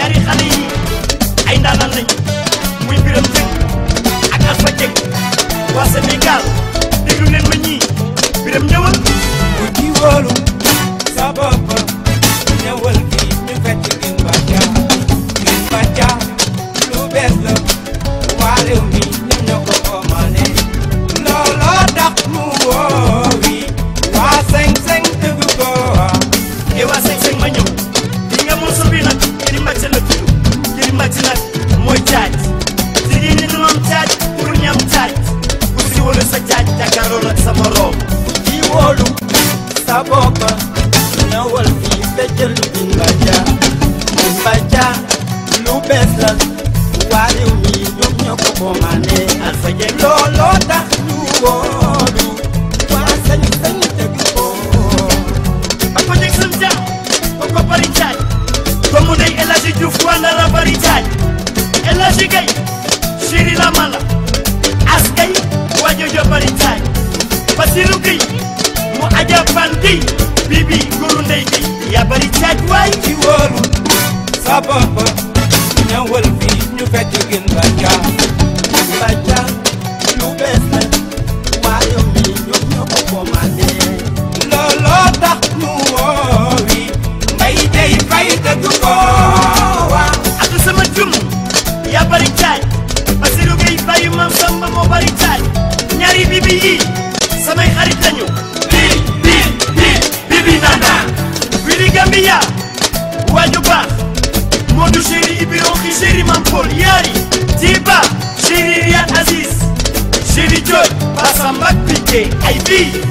ñaari xale yi ay ndaanaan lañu muy Biram Jëng ak Alpha Jëng waa Sénégal déglu leen ma ñii Biram ñëwal ku ci wóolu sa bopp ñëwal fii ñu fekk gin bàcca gin bàcca lu bees la waa réew mi ñoom ñoo ko commandé looloo tax mu woowi waa seng seng dëgg ko e waa seng seng ma ñëw li nga morceau bi nag Kiri Mbacke la tudd Kiri Mbacke nag mooy caaj jigéen ñi dañoo am caaj pour ñam caaj ku si wala sa caaj jàkkaarloo ak sa morom ku ci wóolu sa bopp ñëwal fii feccal gin bàcca gin bàcca lu bees la waa réew mi ñoom ñoo ko commandé Alpha Jëng looloo tax ñu wóolu waa sañ sañ dëgg ko ba ko jeg sam jaam ba ko bari caaj doomu ndey El Hadji Diouf waa Ndara bari caaj El Hadji Gaye chéri la mala as gay waa jojo bari caaj Basiru Gueye mu aja fan Gueye bibi guru ndey Gueye yaa bari caaj waay ci wóolu sa bopp ñëwal fii ñu fecc gën bàcca gën bàcca lu bees la waa réew mi ñoom ñoo ko commandé looloo tax ñu woowi mbay day fay dëgg ko waa ak sama jum yaa bari caaj Basiru Gueye bàyyi mam samba moo bari caaj ñaari bibi yi samay xarit lañu bi bi bi bibi nana Willy Gambia waaju baax Modou chéri Ibiro xi chéri Mam Paul yaari Tiba chéri Riyad Aziz chéri Diop Basamba Piqué ay bii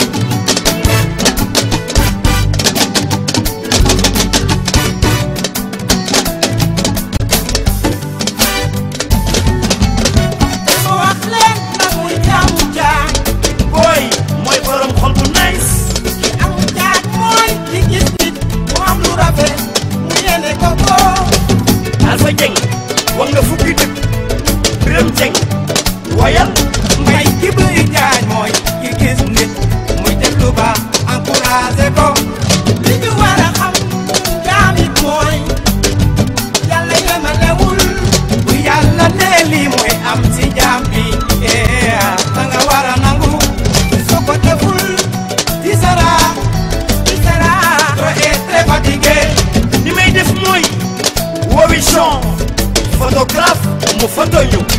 ma wax leen na muy jaamu jaay booy mooy borom xol bu nice ki am jaaj mooy ki gis nit mu am lu rafet mu yéene ko ko Alpha Jeng wax nga fukki dëkk Biram Jeng woyal mbay ki bëri jaaj mooy ki gis nit muy def lu baax encouragé ko li ñu war a xam jaamit mooy yàlla yemalewul bu yàlla nee lii mooy am si jaam bi eh da nga war a nangu soo ko deful di sara di sara doo est très fatigué ni may def mooy woowi Jean photographe mu photo ñu